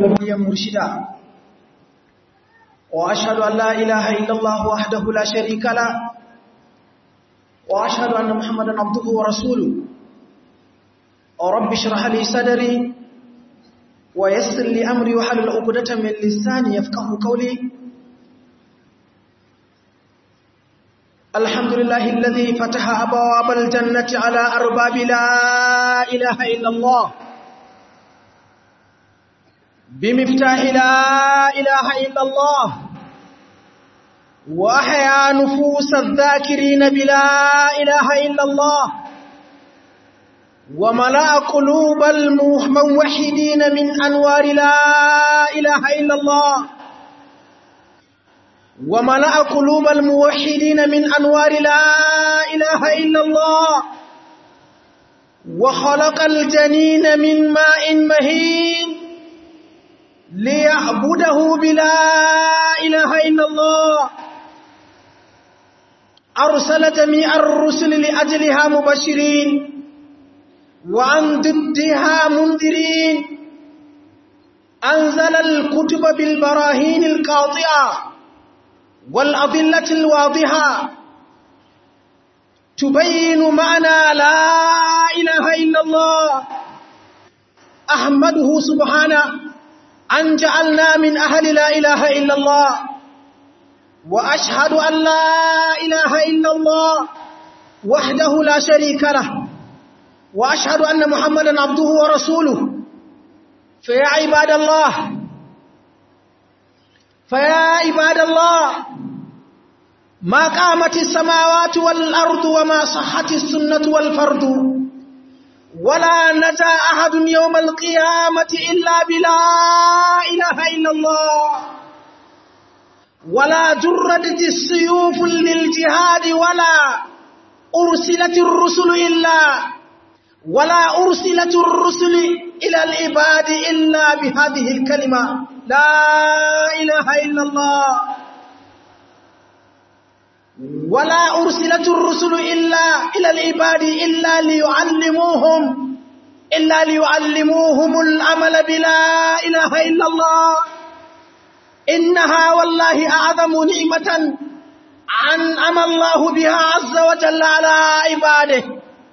نبيا مرشدا وأشهد أن لا إله إلا الله وحده لا شريك له وأشهد أن محمدا عبده ورسوله رب اشرح لي صدري ويسر لي أمري وحلل عقدة من لساني يفقه قولي الحمد لله الذي فتح أبواب الجنة على أرباب لا إله إلا الله بمفتاح لا إله إلا الله وأحيا نفوس الذاكرين بلا إله إلا الله وملأ قلوب الموحدين من أنوار لا إله إلا الله وملأ قلوب الموحدين من أنوار لا إله إلا الله وخلق الجنين من ماء مهين ليعبده بلا إله إلا الله أرسل جميع الرسل لأجلها مبشرين وعن ضدها منذرين أنزل الكتب بالبراهين القاطعة والأضلة الواضحة تبين معنى لا إله إلا الله أحمده سبحانه أن جعلنا من أهل لا إله إلا الله وأشهد أن لا إله إلا الله وحده لا شريك له وأشهد أن محمدا عبده ورسوله فيا عباد الله فيا عباد الله ما قامت السماوات والأرض وما صحت السنة والفرد ولا نجا أحد يوم القيامة إلا بلا إله إلا الله ولا جردت السيوف للجهاد ولا أرسلت الرسل إلا ولا أرسلت الرسل إلى العباد إلا بهذه الكلمة لا إله إلا الله ولا أرسلت الرسل إلا إلى العباد إلا ليعلموهم إلا ليعلموهم العمل بلا إله إلا الله إنها والله أعظم نعمة أنعم الله بها عز وجل على عباده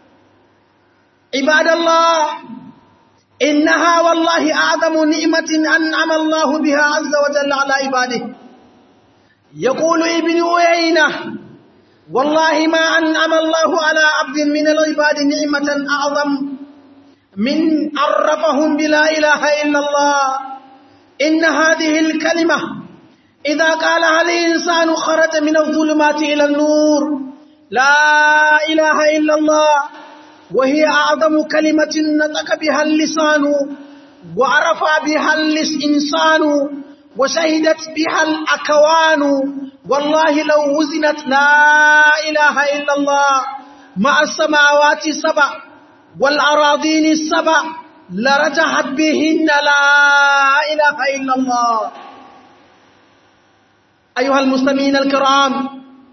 عباد الله إنها والله أعظم نعمة أنعم الله بها عز وجل على عباده يقول ابن عيينة والله ما أنعم الله على عبد من العباد نعمة أعظم من عرفهم بلا إله إلا الله إن هذه الكلمة إذا قالها الإنسان خرج من الظلمات إلى النور لا إله إلا الله وهي أعظم كلمة نطق بها اللسان وعرف بها الإنسان وشهدت بها الأكوان والله لو وزنت لا إله إلا الله مع السماوات السبع والأراضين السبع لرجحت بهن لا إله إلا الله أيها المسلمين الكرام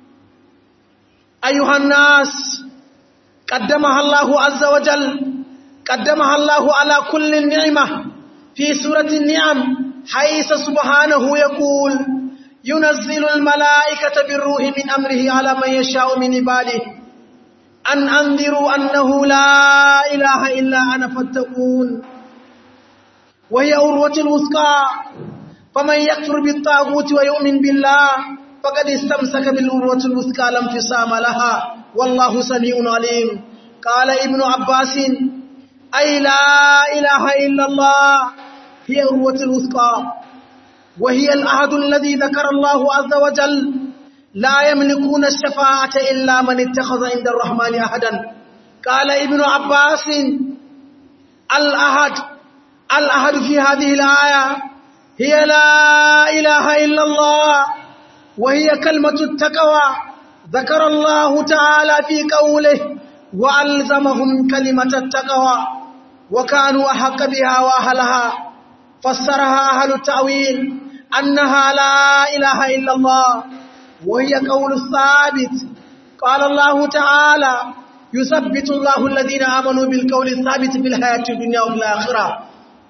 أيها الناس قدمها الله عز وجل قدمها الله على كل النعمة في سورة النعم حيث سبحانه يقول ينزل الملائكة بالروح من أمره على من يشاء من عباده أن أنذروا أنه لا إله إلا أنا فاتقون وهي أروة الوثقى فمن يكفر بالطاغوت ويؤمن بالله فقد استمسك بالأروة الوثقى لا انفصام لها والله سميع عليم قال ابن عباس أي لا إله إلا الله هي أروة الوثقى وهي العهد الذي ذكر الله عز وجل لا يملكون الشفاعة إلا من اتخذ عند الرحمن أحدا قال ابن عباس الأحد الأحد في هذه الآية هي لا إله إلا الله وهي كلمة التقوى ذكر الله تعالى في قوله وألزمهم كلمة التقوى وكانوا أحق بها وأهلها فسرها أهل التأويل أنها لا إله إلا الله وهي قول الثابت قال الله تعالى يثبت الله الذين آمنوا بالقول الثابت في الحياة الدنيا وفي الآخرة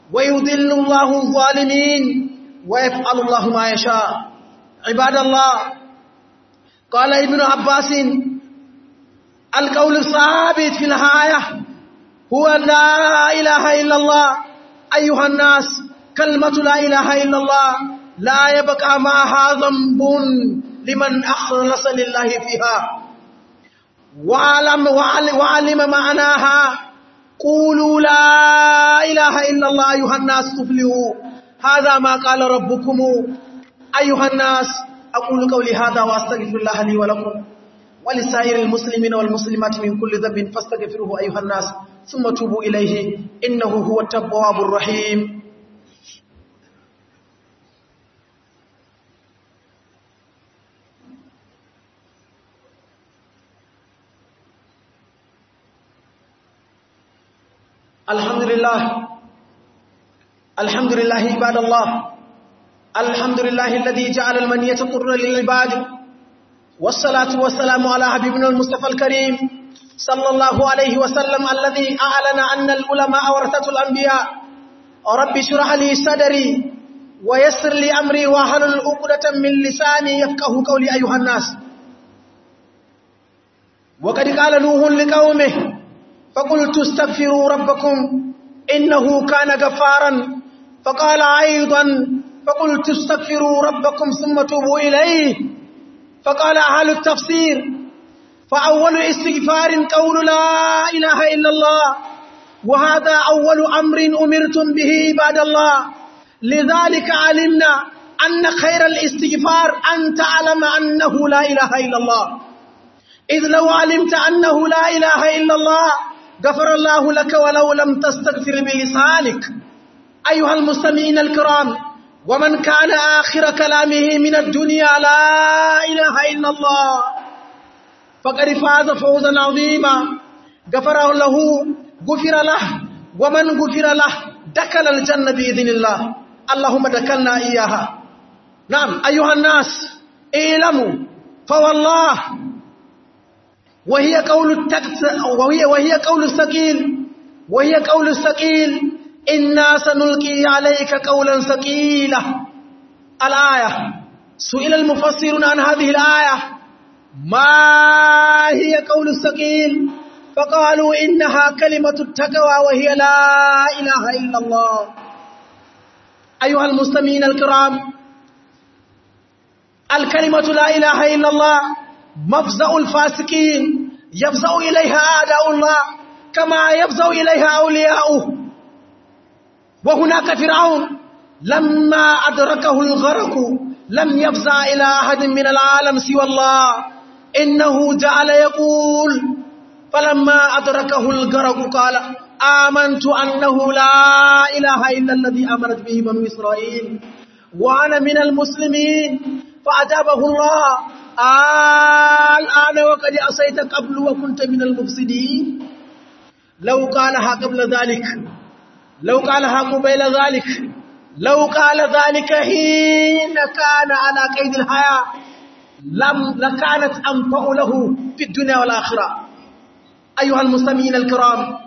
ويضل الله الظالمين ويفعل الله ما يشاء عباد الله قال ابن عباس القول الثابت في الآية هو لا إله إلا الله أيها الناس كلمة لا إله إلا الله لا يبقى معها ذنب لمن أخلص لله فيها وعلم, وعلم معناها قولوا لا إله إلا الله أيها الناس تفلحوا هذا ما قال ربكم أيها الناس أقول قولي هذا وأستغفر الله لي ولكم ولسائر المسلمين والمسلمات من كل ذنب فاستغفروه أيها الناس ثم توبوا إليه إنه هو التواب الرحيم الحمد لله الحمد لله عباد الله الحمد لله الذي جعل المنية طر للعباد والصلاة والسلام على حبيبنا المصطفى الكريم صلى الله عليه وسلم الذي أعلن أن العلماء ورثة الأنبياء رب اشرح لي صدري ويسر لي أمري واحلل عقدة من لساني يفقه قولي أيها الناس وقد قال نوح لقومه فقلت استغفروا ربكم إنه كان غفارا فقال أيضا فقلت استغفروا ربكم ثم توبوا إليه فقال أهل التفسير فأول استغفار قول لا إله إلا الله وهذا أول أمر أمرتم به عباد الله لذلك علمنا أن خير الاستغفار أن تعلم أنه لا إله إلا الله إذ لو علمت أنه لا إله إلا الله غفر الله لك ولو لم تستغفر بلسانك أيها المستمعين الكرام ومن كان آخر كلامه من الدنيا لا إله إلا الله فقد فاز فوزا عظيما غفر له غفر له ومن غفر له دخل الجنة بإذن الله اللهم دخلنا إياها نعم أيها الناس اعلموا فوالله وهي قول التكت وهي وهي قول الثقيل وهي قول الثقيل إنا سنلقي عليك قولا ثقيلا الآية سئل المفسرون عن هذه الآية ما هي قول الثقيل فقالوا إنها كلمة التقوى وهي لا إله إلا الله أيها المسلمين الكرام الكلمة لا إله إلا الله مفزع الفاسقين يفزع إليها أعداء الله كما يفزع إليها أولياؤه وهناك فرعون لما أدركه الغرق لم يفزع إلى أحد من العالم سوى الله إنه جعل يقول فلما أدركه الغرق قال آمنت أنه لا إله إلا الذي آمنت به بنو إسرائيل وأنا من المسلمين فأجابه الله الآن وقد أصيت قبل وكنت من المفسدين لو قالها قبل ذلك لو قالها قبيل ذلك لو قال ذلك حين كان على قيد الحياة لم لكانت أنفع له في الدنيا والآخرة أيها المستمعين الكرام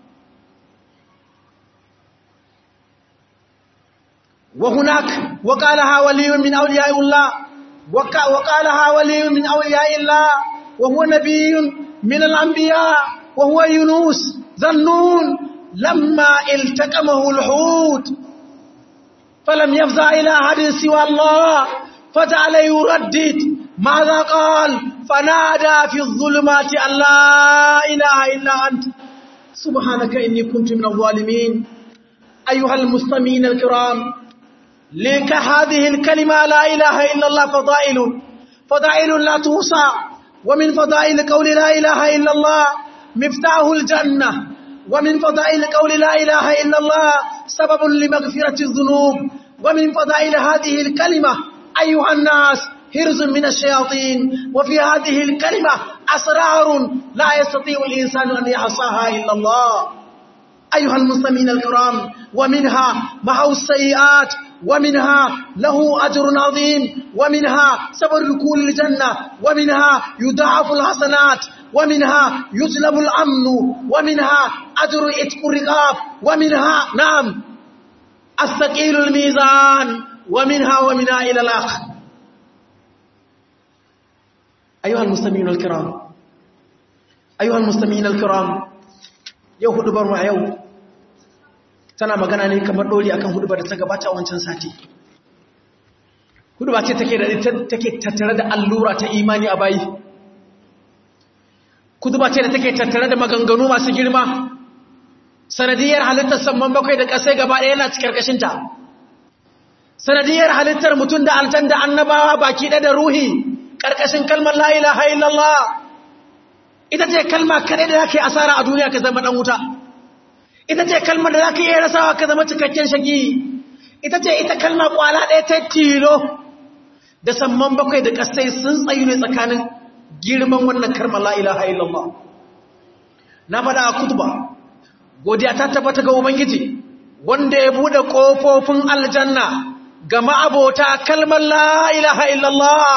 وهناك وقالها ولي من أولياء الله وقالها ولي من أولياء الله وهو نبي من الأنبياء وهو يونس ذنون لما التقمه الحوت فلم يفزع إلى أحد سوى الله فجعل يردد ماذا قال فنادى في الظلمات أن لا إله إلا أنت سبحانك إني كنت من الظالمين أيها المستمعين الكرام لك هذه الكلمة لا إله إلا الله فضائل فضائل لا توصى ومن فضائل قول لا إله إلا الله مفتاح الجنة ومن فضائل قول لا إله إلا الله سبب لمغفرة الذنوب ومن فضائل هذه الكلمة أيها الناس هرز من الشياطين وفي هذه الكلمة أسرار لا يستطيع الإنسان أن يحصاها إلا الله أيها المسلمين الكرام ومنها محو السيئات ومنها له أجر عظيم ومنها سبب دخول الجنة ومنها يضاعف الحسنات ومنها يجلب الأمن ومنها أجر إتق الرقاب ومنها نعم astaqilul mizan wa minha wa mina ila al-akhir أيها المستمعين الكرام أيها المستمعين الكرام yau hudubar ma yau tana magana ne kamar doli akan hudubar da ta gabata a wancan sati hudubar ce take da take tattare da allura ta imani a bayi hudubar ce da take tattare da maganganu masu girma sanadiyar halittar samman bakwai da kasai gaba ɗaya yana cikin karkashinta sanadiyar halittar mutum da aljan da annabawa baki ɗaya da ruhi ƙarƙashin kalmar la ilaha illallah ita ce kalma kaɗai da za ka yi asara a duniya ka zama ɗan wuta ita ce kalmar da za ka iya rasawa ka zama cikakken shagi ita ce ita kalma ƙwala ɗaya ta tilo da samman bakwai da ƙasai sun tsayu ne tsakanin girman wannan kalmar la ilaha illallah na faɗa a kutuba godiya ta tabbata ga ubangiji wanda ya buɗe ƙofofin aljanna ga ma'abota kalmar la ilaha illallah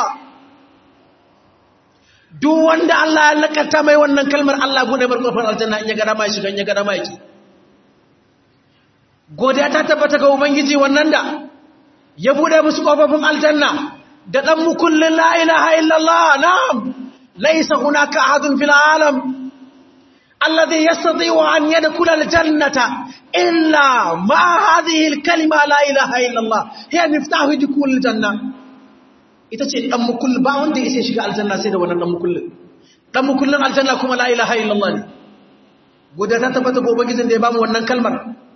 duk wanda Allah ya lakata mai wannan kalmar Allah bude bar kofar aljanna in ya ga dama shiga in ya ga dama yake godiya ta tabbata ga ubangiji wannan da ya bude musu kofofin aljanna da dan mukullin la ilaha illallah na'am laysa hunaka ahadun fil alam alladhi yastati'u an yadkhula aljannata illa ma hadhihi alkalima la ilaha illallah hiya miftahu dukhul aljanna ita ce ɗan mukullin ba wanda ya shiga aljanna sai da wannan ɗan mukullin ɗan mukullin aljanna kuma la ilaha illallah ne godiya ta tabbata ga ubangijin da ya bamu wannan kalmar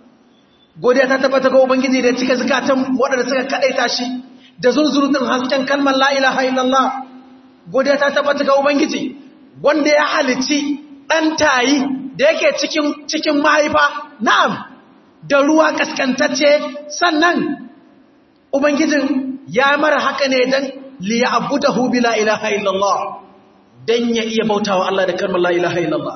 godiya ta tabbata ga ubangiji da ya cika zakatan waɗanda suka kaɗaita shi da zunzurutun hasken kalmar la ilaha illallah godiya ta tabbata ga ubangiji wanda ya halici ɗan tayi da yake cikin cikin mahaifa na'am da ruwa kaskantacce sannan ubangijin ya mara haka ne dan liya abudahu bila ilaha illallah dan ya iya bautawa Allah da kalmar la ilaha illallah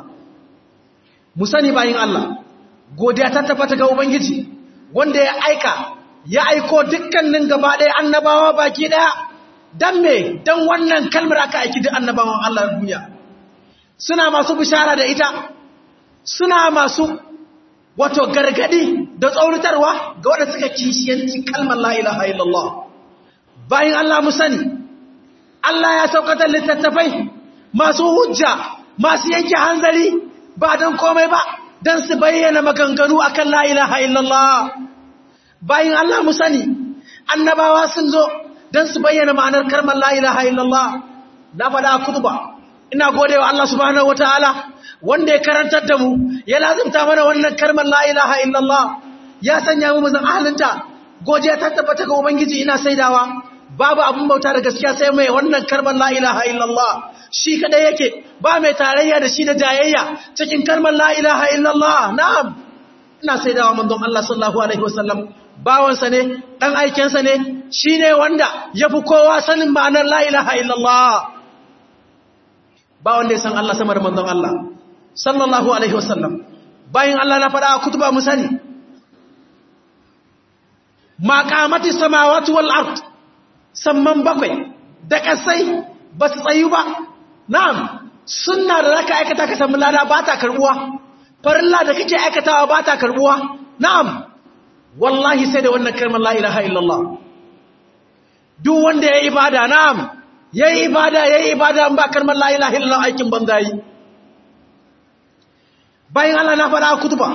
mu sani bayin Allah godiya ta tabbata ga ubangiji wanda ya aika ya aiko dukkanin gaba ɗaya annabawa baki ɗaya dan me dan wannan kalmar aka aiki duk annabawan Allah a duniya suna masu bishara da ita suna masu wato gargadi da tsauritarwa ga wanda suka kishiyanci kalmar la ilaha illallah bayan Allah mu sani Allah ya saukatar littattafai masu hujja masu yanke hanzari ba don komai ba don su bayyana maganganu akan la ilaha illallah bayan Allah mu sani annabawa sun zo don su bayyana ma'anar kalmar la ilaha illallah na faɗa kutuba ina godewa Allah subhanahu wataala wanda ya karantar da mu ya lazimta mana wannan kalmar la ilaha illallah ya sanya mu mazan ahalinta godiya ta tabbata ga ubangiji ina saidawa babu abin bauta da gaskiya sai mai wannan kalmar la ilaha illallah shi kadai yake ba mai tarayya da shi da jayayya cikin kalmar la ilaha illallah na'am ina saidawa manzon Allah sallallahu alaihi wasallam bawansa ne dan aikensa ne shine wanda yafi kowa sanin ma'anar la ilaha illallah ba wanda ya san Allah sama da manzon Allah sallallahu alaihi wasallam bayan Allah na faɗa a kutuba mu sani maqamati samawati wal ard samman bakwai da kasai ba su tsayu ba na'am sunna da zaka aikata ka samu lada ba ta karbuwa farilla da kake aikatawa ba ta karbuwa na'am wallahi sai da wannan kalmar la ilaha illallah duk wanda ya ibada na'am yayi ibada yayi ibada ba kalmar la ilaha illallah aikin banza yi bayan Allah na faɗa kutuba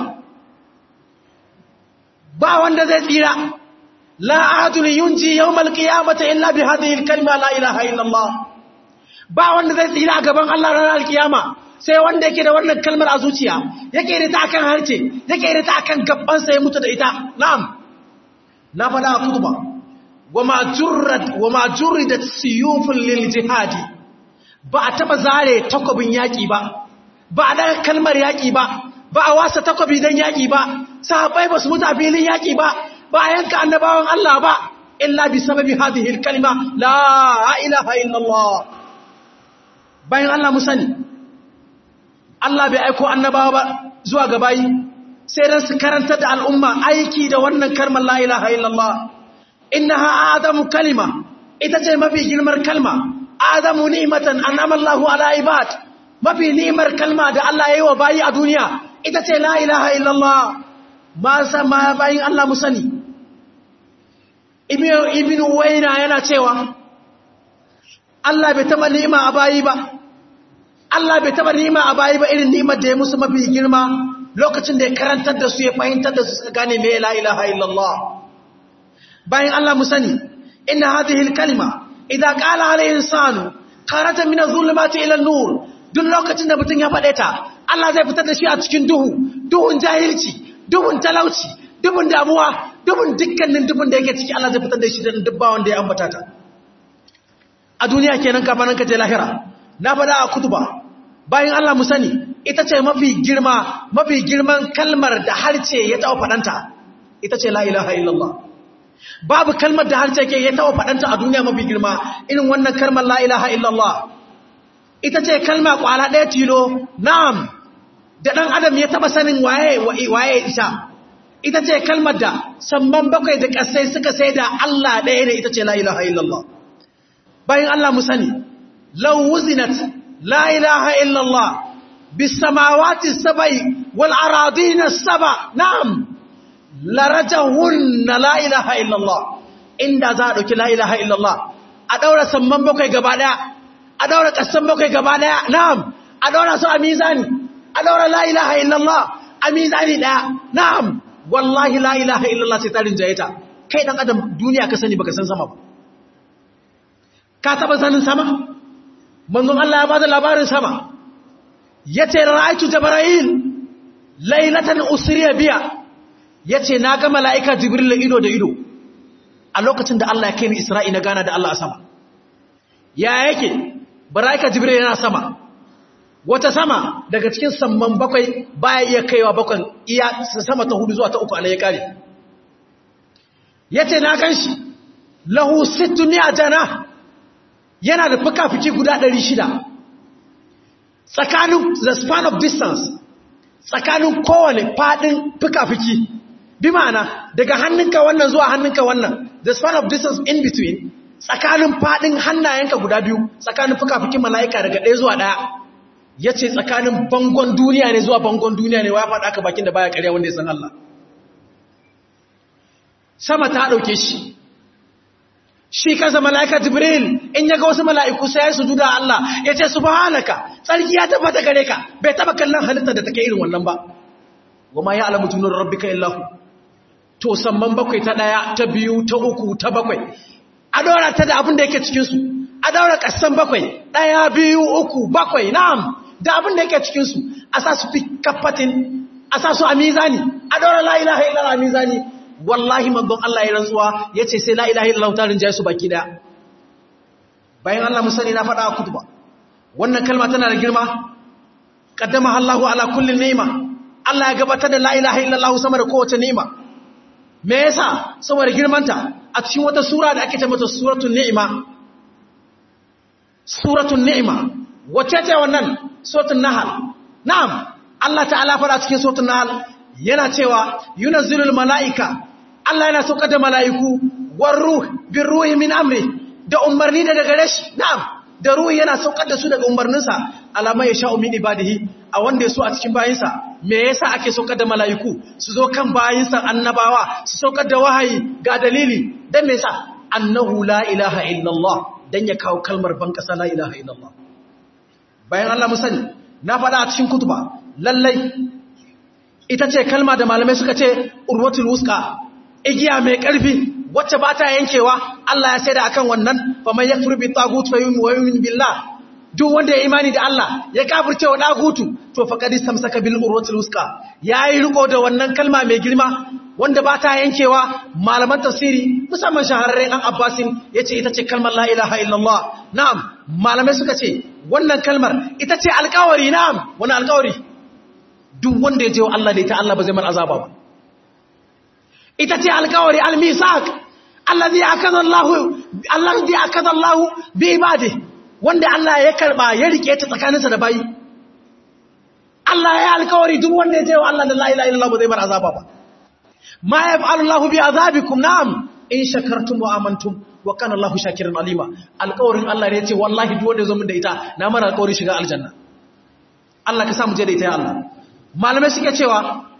ba wanda zai tsira la ahadun yunji yawmal qiyamati illa bi hadhihi al-kalima la ilaha illallah ba wanda zai tsira gaban Allah ranar alkiyama sai wanda yake da wannan kalmar a zuciya yake da ta akan harce yake da ta akan gabban sa ya mutu da ita na'am na faɗa kutuba wama jurrat wama jurridat siyufun lil jihadi ba a taba zare takobin yaki ba ba a daga kalmar yaki ba ba a wasa takobi dan yaki ba sahabbai ba su mutu a filin yaki ba ba a yanka annabawan Allah ba illa bi sababi hadhihi al-kalima la ilaha illa Allah bayan Allah mu sani Allah bai aiko annabawa ba zuwa ga bayi sai dan su karanta da al'umma aiki da wannan kalmar la ilaha illa Allah innaha adamu kalima ita ce mafi girmar kalma adamu ni'matan an'ama Allahu ala ibad mafi ni'mar kalma da Allah ya yi wa bayi a duniya ita ce la ilaha illallah ma ma bayin Allah mu sani ibn waina yana cewa Allah bai taba ni'ima a bayi ba Allah bai taba ni'ima a bayi ba irin ni'imar da ya musu mafi girma lokacin da ya karantar da su ya fahimtar da su suka gane me la ilaha illallah bayan Allah mu sani inna hadhihi al-kalima idza qala al-insanu kharaja min adh-dhulumati ila an-nur duk lokacin da mutum ya faɗe ta Allah zai fitar da shi a cikin duhu duhun jahilci duhun talauci duhun damuwa duhun dukkanin duhun da yake ciki Allah zai fitar da shi da dubba wanda ya ambata ta a duniya kenan kafanan ka je lahira na faɗa a kutuba bayan Allah mu sani ita ce mafi girma mafi girman kalmar da harce ya taɓa faɗanta ita ce la ilaha illallah babu kalmar da harce ke ya taɓa faɗanta a duniya mafi girma irin wannan kalmar la ilaha illallah ita ce kalma kwala ɗaya tilo na'am da ɗan adam ya taɓa sanin waye waye ita ita ce kalmar da samman bakwai da ƙasai suka sai da Allah ɗaya ne ita ce la ilaha illallah bayan Allah mu sani law wuzinat la ilaha illallah bis samawati sabai wal aradin saba na'am larajahunna la ilaha illallah inda za a dauki la ilaha illallah a daura samman bakwai gaba daya a daura kasan bakwai gaba daya na'am a daura su a mizani a daura la ilaha illallah a mizani daya na'am wallahi la ilaha illallah sai tarin jayeta kai dan adam duniya ka sani baka san sama ba ka taba sanin sama manzon Allah ya bada labarin sama yace ra'aytu jibril laylatan usriya biya yace na ga malaika jibril ido da ido a lokacin da Allah ya kai ni isra'i na gana da Allah a sama ya yake malaika jibril yana sama wata sama daga cikin samman bakwai baya iya kaiwa bakwan iya sama ta hudu zuwa ta uku ya kare yace na ganshi lahu sittuni ajana yana da fuka-fuki guda 600 tsakanin the span of distance tsakanin kowane fadin fuka-fuki bi ma'ana daga hannunka wannan zuwa hannunka wannan the span of distance in between tsakanin fadin hannayenka guda biyu tsakanin fuka-fukin mala'ika daga ɗaya zuwa ɗaya ya ce tsakanin bangon duniya ne zuwa bangon duniya ne wa ya faɗa aka bakin da baya ƙarya wanda ya san Allah sama ta ɗauke shi shi kansa mala'ika jibril in yaga wasu mala'iku sai ya sujuda Allah ya ce subhanaka tsarki ya tabbata gare ka bai taba kallon halitta da take irin wannan ba wama ya alamu tunar rabbika illahu to samman bakwai ta daya ta biyu ta uku ta bakwai a daura ta da abin da yake cikin su a daura kasan bakwai daya biyu uku bakwai na'am da abin da yake cikin su a sa su fi kafatin a sa su a mizani a daura la ilaha illallah a mizani wallahi manzon Allah ya rantsuwa yace sai la ilaha illallah ta rinjaye su baki daya bayan Allah musani na faɗa a kutuba wannan kalma tana da girma qaddama Allahu ala kulli ni'ma Allah ya gabatar da la ilaha illallah sama da kowace ni'ima me yasa saboda girmanta a cikin wata sura da ake ce mata suratul ni'ma suratul ni'ma wace ce wannan suratul nahl na'am Allah ta'ala faɗa cikin suratul nahl yana cewa yunazzilul mala'ika Allah yana saukar da mala'iku war ruh bin ruhi min amri da umarni da daga rashi na'am da ruhi yana saukar da su daga umarninsa alama ya sha'u min ibadihi a wanda ya so a cikin bayinsa me yasa ake saukar da mala'iku su zo kan bayinsa annabawa su saukar da wahayi ga dalili dan me yasa annahu la ilaha illallah dan ya kawo kalmar ban kasa la ilaha illallah bayan Allah mu sani na faɗa a cikin kutuba lallai ita ce kalma da malamai suka ce urwatul wuska igiya mai ƙarfi wacce ba ta yankewa Allah ya sai da akan wannan fa man yakfur bi tagut fa yu'min billah duk wanda ya imani da Allah ya kafirce wa dagutu to faqad istamsaka bil urwatul wuska yayi riko da wannan kalma mai girma wanda ba ta yankewa malaman tafsiri musamman shahararren an abbasin yace ita ce kalmar la ilaha illallah na'am malamai suka ce wannan kalmar ita ce alƙawari na'am wani alƙawari duk wanda ya je wa Allah da ita Allah ba zai mar azaba ba ita ce alkawari al-misaq allazi akada Allah allazi akada Allah bi ibadi wanda Allah ya karba ya rike ta tsakaninsa da bayi Allah ya alkawari duk wanda ya je wa Allah da la ilaha illallah ba zai mar azaba ba ma yaf'alu Allah bi azabikum na'am in shakartum wa amantum wa kana Allah shakiran alima alkawarin Allah ne ya ce wallahi duk wanda ya zo min da ita na mara alkawari shiga aljanna Allah ka sa mu je da ita ya Allah malamai suke cewa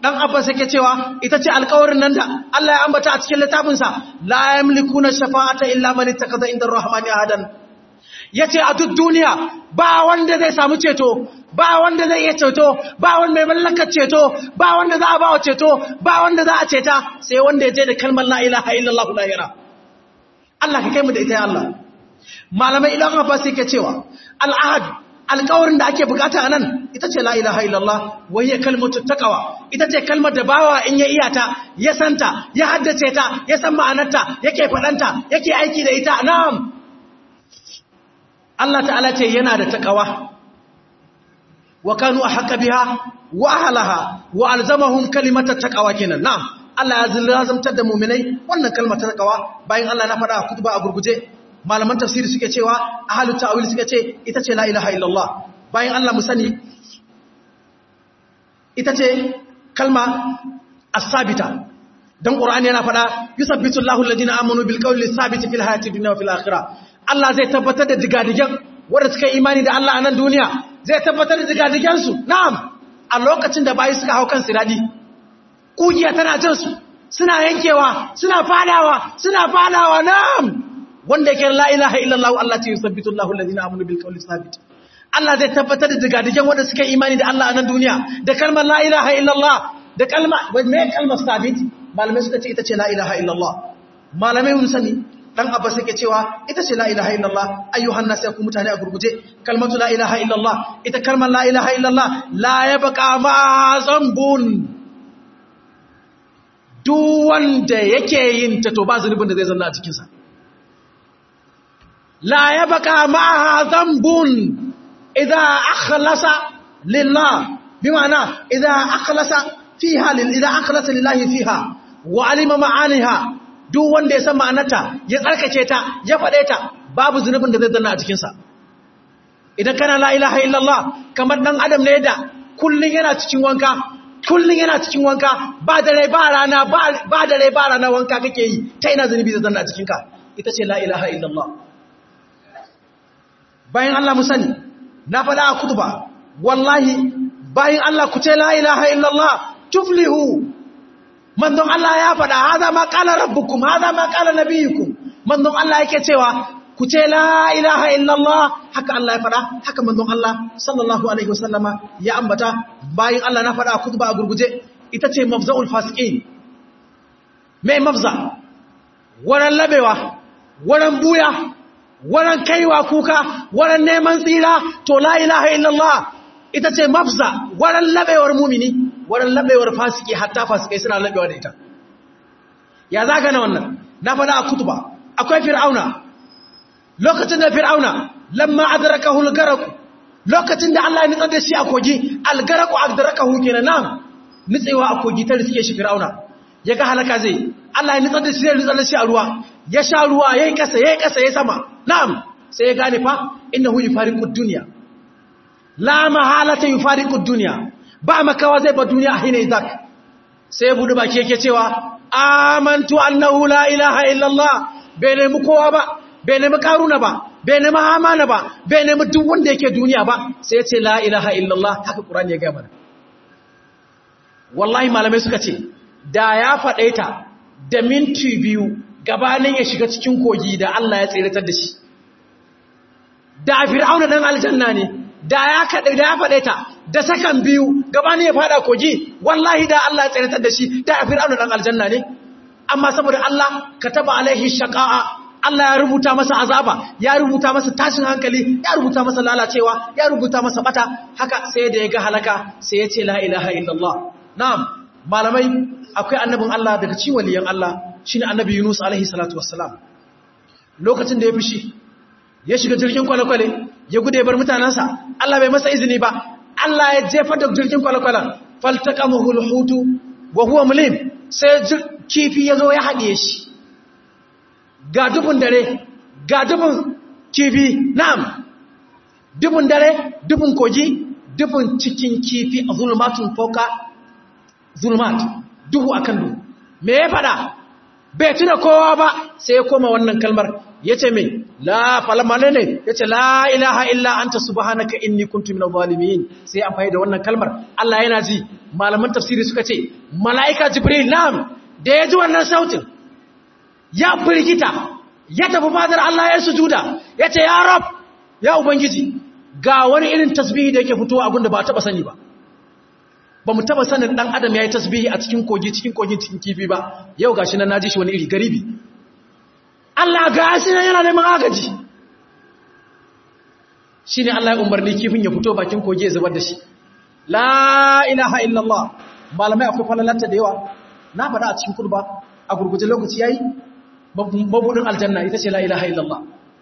dan abbas yake cewa ita ce alƙawarin nan da Allah ya ambata a cikin littafinsa la yamlikuna shafa'ata illa man ittakaza inda ar-rahmani ahadan yace a duk duniya ba wanda zai samu ceto ba wanda zai iya ceto ba wanda mai mallakar ceto ba wanda za a ba wa ceto ba wanda za a ceta sai wanda ya je da kalmar la ilaha illallah lahira Allah ka kai mu da ita ya Allah malamai idan abbas yake cewa al'ahad alƙawarin da ake bukata a nan ita ce la'ilaha illallah wai ya kalmatu takawa ita ce kalmar da bawa in ya iyata ya santa ya haddace ta ya san ma'anarta yake faɗanta yake aiki da ita na'am Allah ta'ala ce yana da takawa wa kanu a haka biha wa ahalaha wa alzamahum kalimatar takawa kenan na'am Allah ya zilazamtar da muminai wannan kalmar takawa bayan Allah na faɗa a kutuba a gurguje malaman tafsiri suke cewa ahalut ta'wil suke ce ita ce la ilaha illallah bayan Allah mu sani ita ce kalma as-sabita dan qur'ani yana fada yusabbitu Allahu alladhina amanu bil qawli sabiti fil hayati dunya wa fil akhirah Allah zai tabbatar da digadigan wanda suka imani da Allah a nan duniya zai tabbatar da digadigan su na'am a lokacin da bayi suka hau kan siradi kugiya tana jin su suna yankewa suna fadawa suna fadawa na'am wanda yake la ilaha illallah Allah ta yusabbitu Allahu alladhina amanu bil qawli sabit Allah zai tabbatar da digadigan wanda suka imani da Allah a nan duniya da kalmar la ilaha illallah da kalma me kalmar sabit malamai suka ce ita ce la ilaha illallah malamai mun sani dan abbas yake cewa ita ce la ilaha illallah ayyuhan nas yakum mutane a gurguje kalmatu la ilaha illallah ita kalmar la ilaha illallah la yabqa ma zambun duk wanda yake yin ta to ba zunubin da zai zanna a cikin sa لا يبقى معها ذنب إذا أخلص لله بمعنى إذا أخلص فيها إذا أخلص لله فيها وعلم معانيها duk wanda ya san ma'anarta ya tsarkace ta ya faɗe ta babu zunubin da zai zanna a cikinsa idan kana la ilaha illallah kamar ɗan adam ne da kullum yana cikin wanka kullum yana cikin wanka ba dare ba rana ba dare ba rana wanka kake yi ta ina zunubi zai zanna a cikinka ita ce la ilaha illallah bayan Allah mu sani na faɗa a kutuba wallahi bayan Allah ku ce la ilaha illallah tuflihu manzon Allah ya faɗa haza ma qala rabbukum haza ma qala nabiyukum manzon Allah yake cewa ku ce la ilaha illallah haka Allah ya faɗa haka manzon Allah sallallahu alaihi wasallama ya ambata bayan Allah na faɗa a kutuba a gurguje ita ce mafza'ul fasiqin mai mafza waran labewa waran buya waran kaiwa kuka waran neman tsira to la ilaha illallah ita ce mafza waran labewar mumini waran labewar fasiki hatta fasikai suna labewa da ita ya zaga na wannan na faɗa a kutuba akwai fir'auna lokacin da fir'auna lamma adrakahu al-garaq lokacin da Allah ya nitsar da shi a kogi al-garaq adrakahu kenan nan nitsewa a kogi ta riske shi fir'auna ya ga halaka zai Allah ya nitsar da shi ya nitsar da shi a ruwa ya sha ruwa yayi kasa yayi kasa yayi sama na'am sai ya gane fa innahu yufariqu dunya la mahalata yufariqu dunya ba makawa zai ba duniya a hina idak sai ya budu baki yake cewa amantu annahu la ilaha illallah bai nemi kowa ba bai nemi karuna ba bai nemi hamana ba bai nemi duk wanda yake duniya ba sai ya ce la ilaha illallah haka qur'ani ya ga mana wallahi malamai suka ce da ya faɗe ta da minti biyu gabanin ya shiga cikin kogi da Allah ya tseratar da shi da fir'auna dan aljanna ne da ya kaɗe da ya faɗe ta da sakan biyu gabanin ya faɗa kogi wallahi da Allah ya tseratar da shi da fir'auna dan aljanna ne amma saboda Allah kataba alaihi shaqa'a Allah ya rubuta masa azaba ya rubuta masa tashin hankali ya rubuta masa lalacewa ya rubuta masa bata haka sai da ya ga halaka sai ya ce la ilaha illallah na'am malamai akwai annabin Allah daga cikin waliyan Allah shine annabi Yunus alaihi salatu wassalam lokacin da ya fushi ya shiga jirgin kwale-kwale ya gude bar mutanansa Allah bai masa izini ba Allah ya jefa da jirgin kwale-kwale faltaqamahu alhutu wa huwa mulim sai kifi ya zo ya haɗiye shi ga dubun dare ga dubun kifi na'am dubun dare dubun kogi dubun cikin kifi a zulmatun foka zulmat duhu akan duhu me ya fada bai tuna kowa ba sai ya koma wannan kalmar ya ce mai la falamane ne ya ce la ilaha illa anta subhanaka inni kuntu minal zalimin sai amfani da wannan kalmar Allah yana ji malaman tafsiri suka ce mala'ika jibril nam da ya ji wannan sautin ya firgita ya tafi fadar Allah ya sujuda ya ce ya rab ya ubangiji ga wani irin tasbihi da yake fitowa abinda ba taba sani ba ba mu taba sanin dan adam yayi tasbihi a cikin kogi cikin kogin cikin kifi ba yau gashi nan naji shi wani iri garibi Allah ga shi nan yana neman agaji shine Allah ya umarni kifin ya fito bakin kogi ya zubar da shi la ilaha illallah malamai akwai falalanta da yawa na faɗa a cikin kurba a gurguje lokaci yayi mabudin aljanna ita ce la ilaha illallah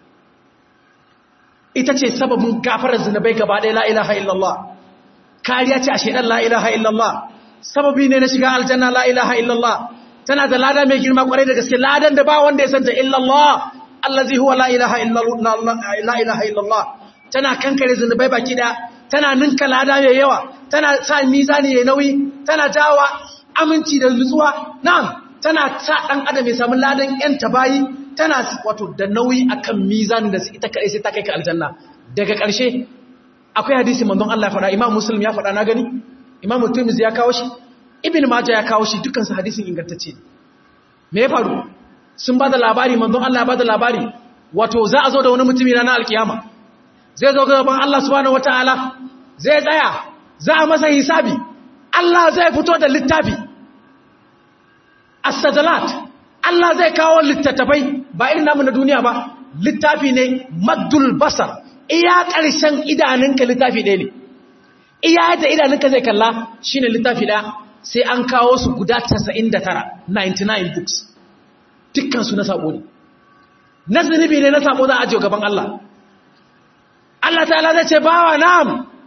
ita ce sababin gafarar zinabai gaba ɗaya la ilaha illallah kariya ce a shaidan la ilaha illallah sababi ne na shiga aljanna la ilaha illallah tana da lada mai girma kwarai da gaske ladan da ba wanda ya santa illallah allazi huwa la ilaha illallah tana kankare zunubai baki da tana ninka lada mai yawa tana sa mizani ya nauyi tana jawa aminci da nutsuwa na'am tana sa dan adam ya samu ladan yan tabayi tana wato da nauyi akan mizanin da ita kai sai ta kai ka aljanna daga ƙarshe akwai hadisi manzon Allah ya faɗa Imam Muslim ya faɗa na gani Imam Tirmidhi ya kawo shi Ibn Majah ya kawo shi dukkan su hadisin ingantacce ne me ya faru sun bada labari manzon Allah ya bada labari wato za a zo da wani mutumi ranar alkiyama zai zo gaban Allah subhanahu wataala zai tsaya za a masa hisabi Allah zai fito da littafi as-sajalat Allah zai kawo littattafai ba irin namu na duniya ba littafi ne maddul basar iya ƙarshen idanunka littafi ɗaya ne iya yadda idanunka zai kalla shi ne littafi ɗaya sai an kawo su guda 99 99 books dukkansu na saɓo ne na zunubi ne na saɓo za a ajiye gaban Allah Allah ta'ala zai ce bawa na'am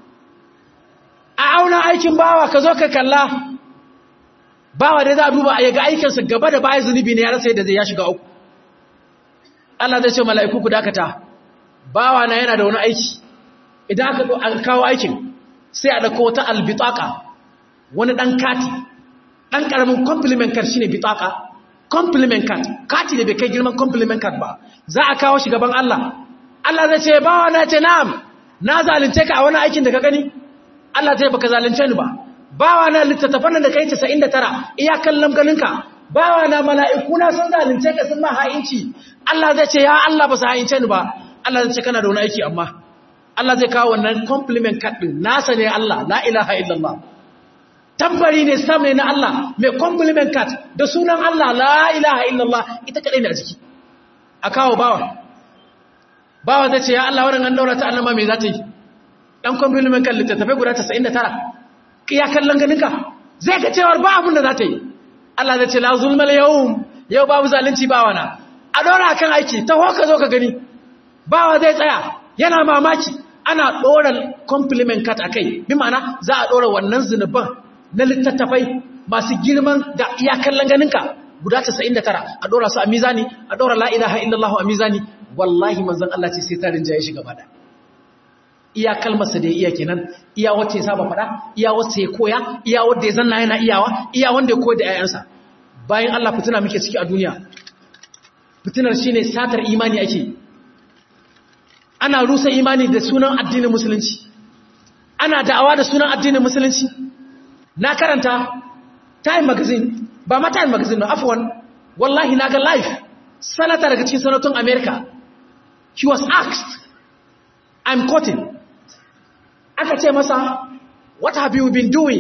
a auna aikin bawa ka zo ka kalla bawa dai za a duba a yaga aikinsa gaba da baya zunubi ne ya rasa yadda zai ya shiga uku Allah zai ce mala'iku ku dakata bawa na yana da wani aiki idan aka an kawo aikin sai a dauko wata albitaka wani dan kati dan karamin compliment card shine bitaka compliment card kati da bai kai girman compliment card ba za a kawo shi gaban Allah Allah zai ce bawa na ce na'am na zalunce ka a wani aikin da ka gani Allah zai baka zalunce ni ba bawa na littattafan da kai 99 iya kallon ganinka bawa na mala'iku na sun zalunce ka sun ma ha'inci Allah zai ce ya Allah ba su ha'ince ni ba Allah zai ce kana da wani aiki amma Allah zai kawo wannan compliment card din nasa ne Allah la ilaha illallah tambari ne sam ne na Allah mai compliment card da sunan Allah la ilaha illallah ita kadai ne a jiki a kawo bawa bawa zai ce ya Allah wannan an daura ta annama me za ta yi dan compliment card littattafai guda 99 ya kallon ganinka zai ga cewar ba abin da za ta yi Allah zai ce la zulmal yawm yau babu zalunci bawa na a dora kan aiki ta hoka zo ka gani bawa zai tsaya yana mamaki ana ɗora compliment cut a kai bi ma'ana za a ɗora wannan zunuban na littattafai masu girman da iyakan ganinka guda 99 a ɗora su a mizani a ɗora la'ilaha illallah a mizani wallahi manzan Allah ce sai tarin jaye shi gaba da iya kalmarsa da ya iya kenan iya wacce ya saba faɗa iya wacce ya koya iya wanda ya zanna yana iyawa iya wanda ya koya da 'ya'yansa bayan Allah fitina muke ciki a duniya fitinar shine satar imani ake ana rusa imani da sunan addinin musulunci ana da'awa da sunan addinin musulunci na karanta time magazine ba ma time magazine na afwan wallahi na ga live senator daga cikin sanatun america he was asked i'm quoting aka ce masa what have you been doing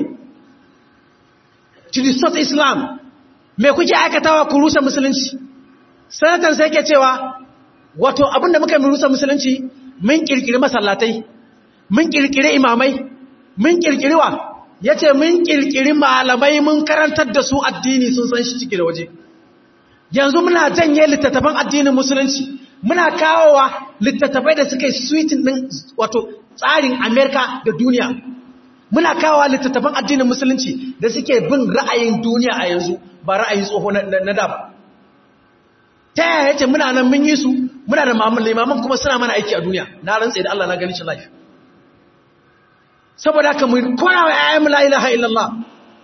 to distort islam me kuke aikatawa ku rusa musulunci sanatan sai ke cewa wato abinda muka yi rusa musulunci mun kirkiri masallatai mun kirkiri imamai mun kirkiri wa yace mun kirkiri malamai mun karantar da su addini sun san shi ciki da waje yanzu muna janye littattafan addinin musulunci muna kawowa littattafai da suka yi suitin din wato tsarin Amerika da duniya muna kawowa littattafan addinin musulunci da suke bin ra'ayin duniya a yanzu ba ra'ayin tsoho na da ba ta yaya yace muna nan mun yi su muna da limaman kuma suna mana aiki a duniya na rantsa da Allah na gani shi life saboda haka mu kora wa ayyamu la ilaha illallah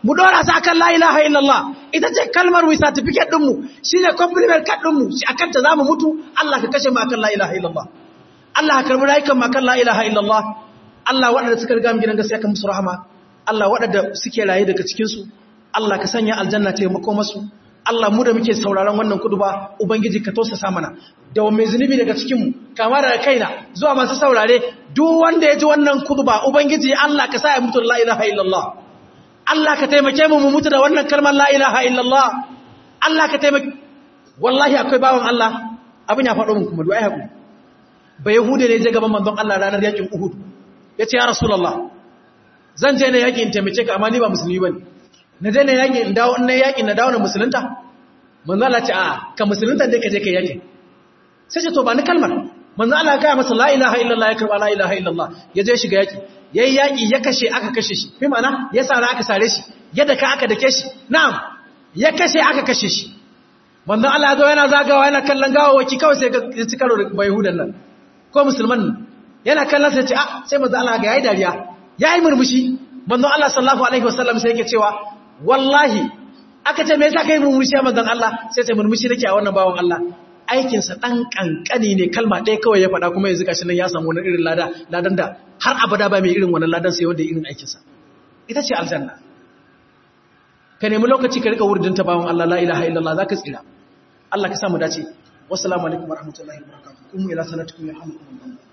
mu dora sa akan la ilaha illallah ita ce kalmar wi certificate din mu shine compliment card din mu shi akan ta zamu mutu Allah ka kashe mu akan la ilaha illallah Allah ka karbi rayukan mu akan la ilaha illallah Allah waɗanda suka riga mu gidan gaskiya kan musu rahama Allah waɗanda suke raye daga cikin su Allah ka sanya aljanna ta mako masu Allah mu da muke sauraron wannan kuduba ubangiji ka tausasa mana da mai zunubi daga cikin mu kama daga kaina zuwa masu saurare duk wanda ya ji wannan kuduba ubangiji Allah ka sa ya mutu la ilaha illallah Allah ka taimake mu mu mutu da wannan kalmar la ilaha illallah Allah ka taimake wallahi akwai bawan Allah abin ya faɗo mun kuma du'ai haƙuri ba yahude ne je gaban manzon Allah ranar yakin Uhud yace ya rasulullah zan je ne yakin taimake ka amma ni ba musulmi bane na je ne yakin in dawo in na yakin na dawo na musulunta manzon Allah ce a ka musulunta dai ka je kai yakin sai ce to ba ni kalmar manzon Allah ya ga masa la ilaha illallah ya karba la ilaha illallah ya je shiga yaki yayi yaki ya kashe aka kashe shi bi ma'ana ya sara aka sare shi yadda ka aka dake shi na'am ya kashe aka kashe shi manzon Allah ya zo yana zagawa yana kallon gawawaki kawai sai ya ci karo da bayhudan nan ko musulman nan yana kallon sai ce a sai manzon Allah ga yayi dariya yayi murmushi manzon Allah sallallahu alaihi wasallam sai yake cewa wallahi aka ce me yasa kai murmushi ya manzon Allah sai ce murmushi nake a wannan bawon Allah aikinsa ɗan ƙanƙani ne kalma ɗaya kawai ya faɗa kuma yanzu gashi nan ya samu wani irin lada ladan da har abada ba mai irin wannan ladan sai wanda irin aikinsa ita ce aljanna ka nemi lokaci ka rika wurdin ta bawon Allah la ilaha illallah zaka tsira Allah ka samu dace wassalamu alaikum warahmatullahi wabarakatuh kuma ila sanatukum ya hamdu